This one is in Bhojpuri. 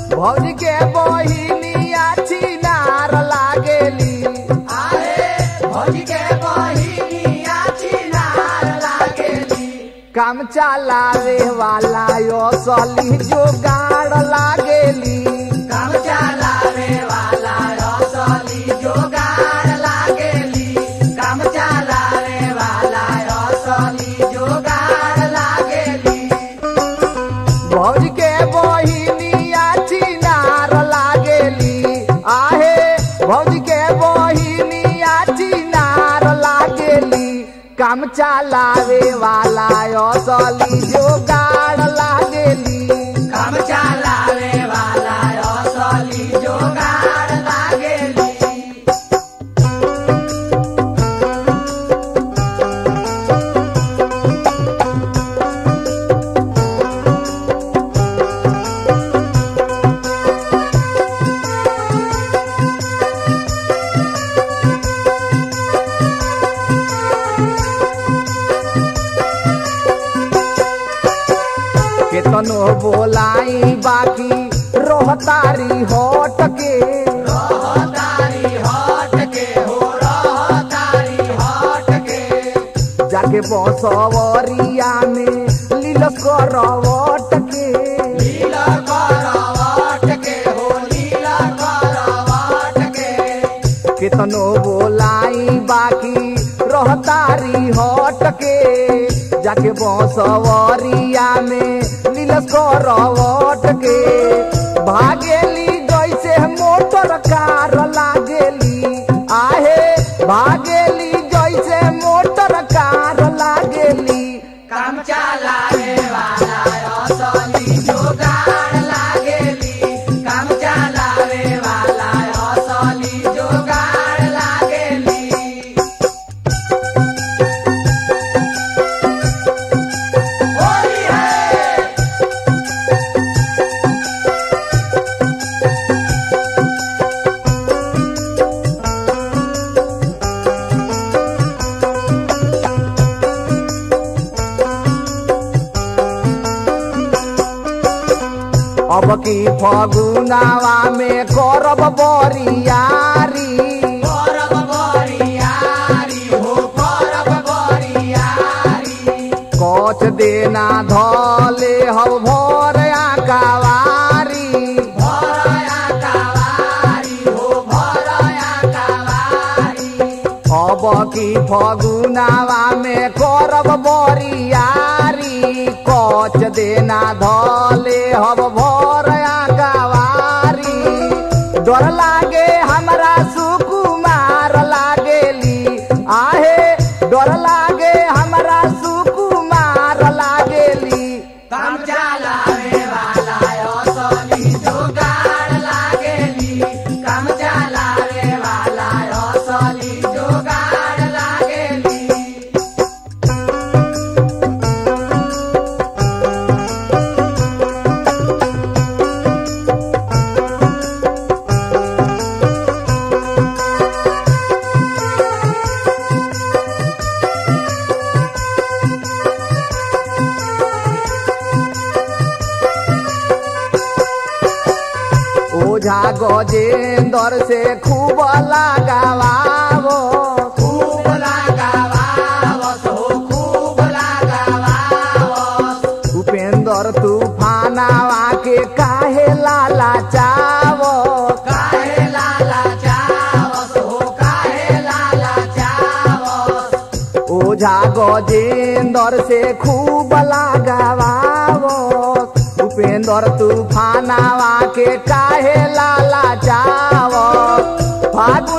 भौजी के बहिनिया चिनार लागेली आहे भौजी के बहिनिया चिनार लागेली काम चलावे वाला यो सली जोगाड़ लागेली काम चलावे वाला रसली जोगार लागेली काम चलावे वाला रसली जोगार लागेली भौजी के बहिनिया चिनार लागेली आहे भौजी के बहिनिया चिनार लागेली काम चलावे वाला यो सली जोगाड़ लागेली काम चलावे वाला रसली जोगार लागेली केतनो बोलाई बाकी रोहतारी होट के रहतारी हट के हो रहतारी हट के जाके बसवरिया में लीलस करवट के लीला करवट के हो लीला करवट के केतनो बोलाई बाकी रोहतारी होट के जाके बसवरिया में लीलस करवट के भागेली जैसे मोटर कार लागेली आहे भागेली जैसे मोटर कार लागेली काम चलावे वाला रसली जोगार लागेली काम चलावे वाला रसली जोगार लागेली होली है अब की फगुनावा में करब बरियारी करब बरियारी हो करब बरियारी कच देना धले हब भर आकावारी भरया कवारी हो भरया कवारी अब की फगुनावा में करब बरियारी कच देना धले हब भर आकावारी डर लागे हमरा सुकुमार लागेली आहे डर लागे हमरा सुकुमार लागेली काम चलावे वाला असली जोगार लागेली काम चलावे वाला असली जोगार लागेली ओझा गजेंदर से खूब लगावावो खूब लगावावत हो खूब लगावावत उपेंद्र तूफानावा के काहे लाला चावो काहे लाला चावत हो काहे लाला चावत ओझा गजेंदर से खूब लगावावो उपेंद्र तूफानावा के काहे लाला चावो फागुन